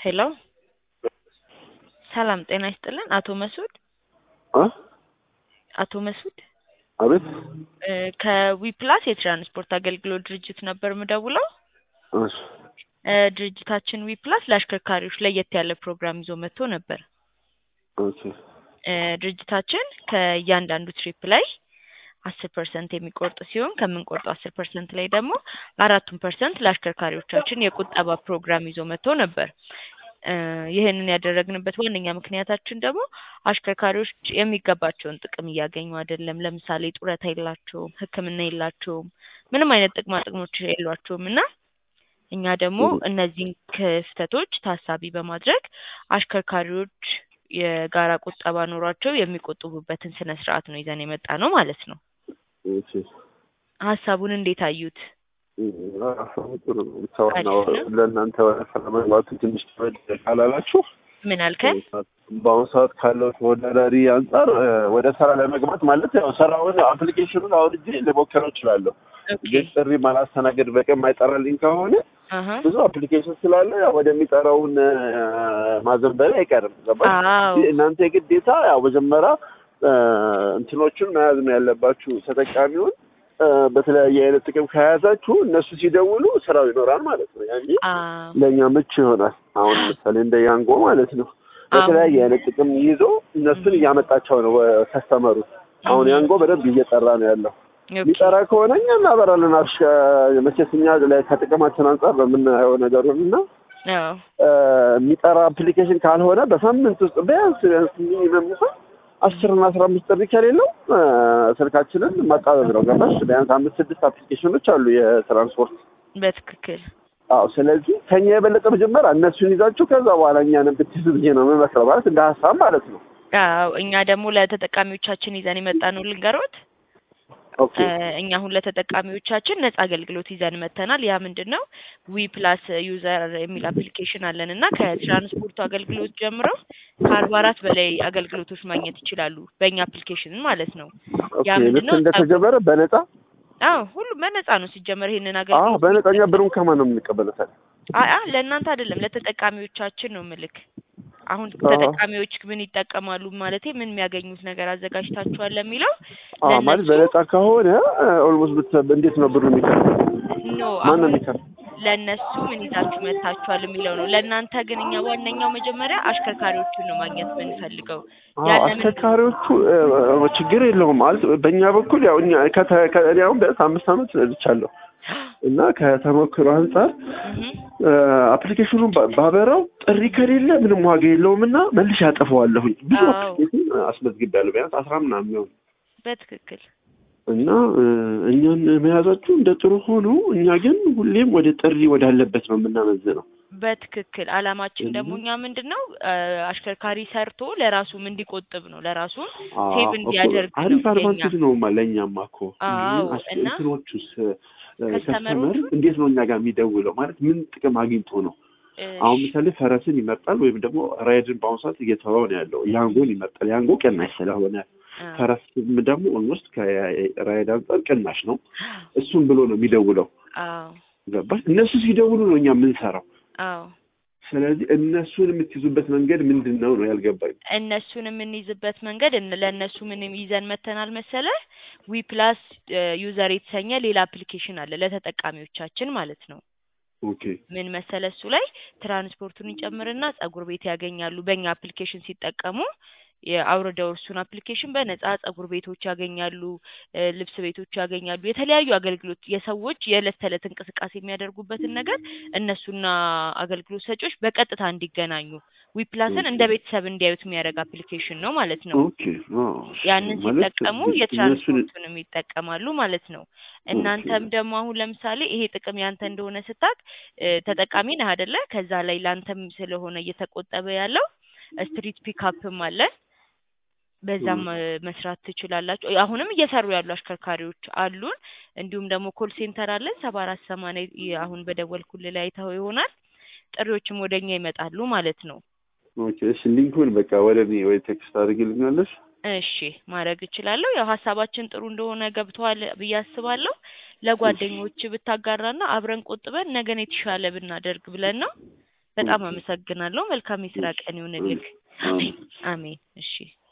ሄሎ ሰላም ጤና ይስጥልን። አቶ መስዑድ አ አቶ መስዑድ አቤት እ ከዊፕላስ የትራንስፖርት አገልግሎት ድርጅት ነበር ምደውለው። እሺ እ ድርጅታችን ዊፕላስ ለአሽከርካሪዎች ለየት ያለ ፕሮግራም ይዞ መጥቶ ነበር። ኦኬ እ ድርጅታችን ከእያንዳንዱ ትሪፕ ላይ አስር ፐርሰንት የሚቆርጥ ሲሆን ከምንቆርጠው አስር ፐርሰንት ላይ ደግሞ አራቱን ፐርሰንት ለአሽከርካሪዎቻችን የቁጠባ ፕሮግራም ይዞ መጥቶ ነበር። እ ይህንን ያደረግንበት ዋነኛ ምክንያታችን ደግሞ አሽከርካሪዎች የሚገባቸውን ጥቅም እያገኙ አይደለም። ለምሳሌ ጡረታ የላቸውም፣ ሕክምና የላቸውም፣ ምንም አይነት ጥቅማ ጥቅሞች የሏቸውም እና እኛ ደግሞ እነዚህን ክፍተቶች ታሳቢ በማድረግ አሽከርካሪዎች የጋራ ቁጠባ ኖሯቸው የሚቆጥቡበትን ስነ ስርዓት ነው ይዘን የመጣ ነው ማለት ነው። ኦኬ ሀሳቡን እንዴት አዩት? ሀሳቡ ጥሩ ነው። ብቻ ዋናው ለእናንተ ወደ ስራ መግባቱ ትንሽ ከበድ ካላላችሁ ምን አልከን? በአሁኑ ሰዓት ካለው ተወዳዳሪ አንጻር እ ወደ ስራ ለመግባት ማለት ያው ስራውን አፕሊኬሽኑን አውርጄ ልሞክረው እችላለሁ። ኦኬ ግን ጥሪ ማላስተናገድ በቀን ማይጠራልኝ ከሆነ አሀ ብዙ አፕሊኬሽን ስላለ ያው ወደሚጠራውን እ ማዘንበል አይቀርም። ገባሽ? አዎ እናንተ የግዴታ ያው መጀመሪያ እ እንትኖቹን መያዝ ነው ያለባችሁ። ተጠቃሚውን እ በተለያየ አይነት ጥቅም ከያዛችሁ እነሱ ሲደውሉ ስራው ይኖራል ማለት ነው። ያኔ አዎ ለእኛ ምቹ ይሆናል። አሁን ለምሳሌ እንደ ያንጎ ማለት ነው በተለያየ አይነት ጥቅም ይዞ እነሱን እያመጣቸው ነው ከስተመሩ። አሁን ያንጎ በደንብ እየጠራ ነው ያለው። ኦኬ የሚጠራ ከሆነ እኛ እናበራለን። አብሻ መቼስ እኛ ላይ ከጥቅማችን አንጻር ነው የምናየው ነገሩን እና አዎ እ የሚጠራ አፕሊኬሽን ካልሆነ በሳምንት ውስጥ ቢያንስ ቢያንስ ሚኒመም እንኳን አስር እና አስራ አምስት ጥሪ ከሌለው እ ስልካችንን ማጣበብ ነው። ገባሽ? ቢያንስ አምስት ስድስት አፕሊኬሽኖች አሉ የትራንስፖርት በትክክል አዎ ስለዚህ ከኛ የበለጠ መጀመሪያ እነሱን ይዛችሁ ከዛ በኋላ እኛንም ብትይዙ ብዬ ነው የምመክረው። ማለት እንደ ሀሳብ ማለት ነው። አዎ እኛ ደግሞ ለተጠቃሚዎቻችን ይዘን የመጣ ነው ልንገሮት። ኦኬ እ እኛ አሁን ለተጠቃሚዎቻችን ነጻ አገልግሎት ይዘን መጥተናል። ያ ምንድን ነው? ዊ ፕላስ ዩዘር የሚል አፕሊኬሽን አለን እና ከትራንስፖርቱ አገልግሎት ጀምረው ከአርባ አራት በላይ አገልግሎቶች ማግኘት ይችላሉ በእኛ አፕሊኬሽን ማለት ነው። ኦኬ ያ ምንድን ልክ ነው? እንደተጀመረ በነፃ አዎ ሁሉም በነጻ ነው ሲጀመር ይሄንን አዎ አገልግሎት በነፃ እኛ ብሩን ከማን ነው የምንቀበለው ታዲያ? አይ አይ ለእናንተ አይደለም ለተጠቃሚዎቻችን ነው ምልክ። አሁን አዎ። ተጠቃሚዎች ምን ይጠቀማሉ ማለቴ ምን የሚያገኙት ነገር አዘጋጅታችኋል ለሚለው አዎ ማለት ለእነሱ በነፃ ከሆነ ኦልሞስት እንዴት ነው ብሩ የሚከፍለው? ኖ ማን ነው አሁን የሚከፍለው? ለእነሱ ምን ይዛችሁ መጥታችኋል የሚለው ነው። ለእናንተ ግን እኛ ዋነኛው መጀመሪያ አሽከርካሪዎቹን ነው ማግኘት የምንፈልገው። አዎ ያለምን አሽከርካሪዎቹ እ ችግር የለውም ማለት በእኛ በኩል ያው እኛ ከተ- ከ- እኔ አሁን ቢያንስ አምስት ዓመት ነድቻለሁ እና ከተሞክሮ አንጻር እህ አፕሊኬሽኑን ባ- ባበራው ጥሪ ከሌለ ምንም ዋጋ የለውም እና መልሼ አጠፋዋለሁኝ። ብዙ አዎ። አፕሊኬሽን አስመዝግቤያለሁ ቢያንስ አስራ ምናምን የሚሆን በትክክል እና እ እኛን መያዛችሁ እንደ ጥሩ ሆኖ እኛ ግን ሁሌም ወደ ጥሪ ወዳለበት ነው የምናመዝነው። በትክክል አላማችን ደግሞ እኛ ምንድን ነው እ አሽከርካሪ ሰርቶ ለራሱም እንዲቆጥብ ነው ለራሱም ሴቭ እንዲያደርግ ነው አሪፍ የኛ አድቫንቴጅ ነው ማ ለእኛማ እኮ አዎ፣ አስ- እና እንትኖቹስ ከስተመር ከስተመሮቹ እንዴት ነው እኛ ጋር የሚደውለው ማለት ምን ጥቅም አግኝቶ ነው? እ አሁን ምሳሌ ፈረስን ይመርጣል ወይም ደግሞ ራይድን በአሁኑ ሰዓት እየተወው ነው ያለው። ያንጎን ይመርጣል። ያንጎ ቅናሽ ስለሆነ እ ፈረስም ደግሞ ኦልሞስት ከራይድ አንጻር ቅናሽ ነው። እሱም ብሎ ነው የሚደውለው። አዎ ገባሽ? እነሱ ሲደውሉ ነው እኛ የምንሰራው። አዎ ስለዚህ እነሱን የምትይዙበት መንገድ ምንድን ነው ነው ያልገባኝ። እነሱን የምንይዝበት መንገድ እን- ለእነሱ ምንም ይዘን መተናል መሰለ ዊ ፕላስ ዩዘር የተሰኘ ሌላ አፕሊኬሽን አለ ለተጠቃሚዎቻችን ማለት ነው። ኦኬ ምን መሰለ እሱ ላይ ትራንስፖርቱን ይጨምርና ጸጉር ቤት ያገኛሉ። በእኛ አፕሊኬሽን ሲጠቀሙ የአውርደው እርሱን አፕሊኬሽን በነጻ ጸጉር ቤቶች ያገኛሉ፣ እ ልብስ ቤቶች ያገኛሉ። የተለያዩ አገልግሎት የሰዎች የዕለት ተዕለት እንቅስቃሴ የሚያደርጉበትን ነገር እነሱና አገልግሎት ሰጪዎች በቀጥታ እንዲገናኙ ዊፕላስን እንደ ቤተሰብ እንዲያዩት የሚያደርግ አፕሊኬሽን ነው ማለት ነው። ኦኬ አዎ። ያንን ማለት ሲጠቀሙ እነሱን የትራንስፖርቱንም ይጠቀማሉ ማለት ነው። እናንተም ደግሞ አሁን ለምሳሌ ይሄ ጥቅም ያንተ እንደሆነ ስታቅ እ ተጠቃሚ ነህ አይደለ? ከዛ ላይ ላንተም ስለሆነ እየተቆጠበ ያለው ስትሪት ፒካፕም አለ። በዛም እ መስራት ትችላላችሁ። አሁንም እየሰሩ ያሉ አሽከርካሪዎች አሉን። እንዲሁም ደግሞ ኮል ሴንተር አለን ሰባ አራት ሰማንያ ይ- አሁን በደወልኩልህ ላይ አይተኸው ይሆናል። ጥሪዎችም ወደኛ ይመጣሉ ማለት ነው። ኦኬ እሺ፣ ሊንኩን በቃ ወደ እኔ ወይ ቴክስት አድርግልኛለሽ። እሺ ማድረግ እችላለሁ። ያው ሀሳባችን ጥሩ እንደሆነ ገብተዋል ብዬ አስባለሁ። ለጓደኞች ብታጋራና አብረን ቆጥበን ነገን የተሻለ ብናደርግ ብለን ነው። በጣም አመሰግናለሁ። መልካም የስራ ቀን ይሁንልህ። አሜን። አሜን። እሺ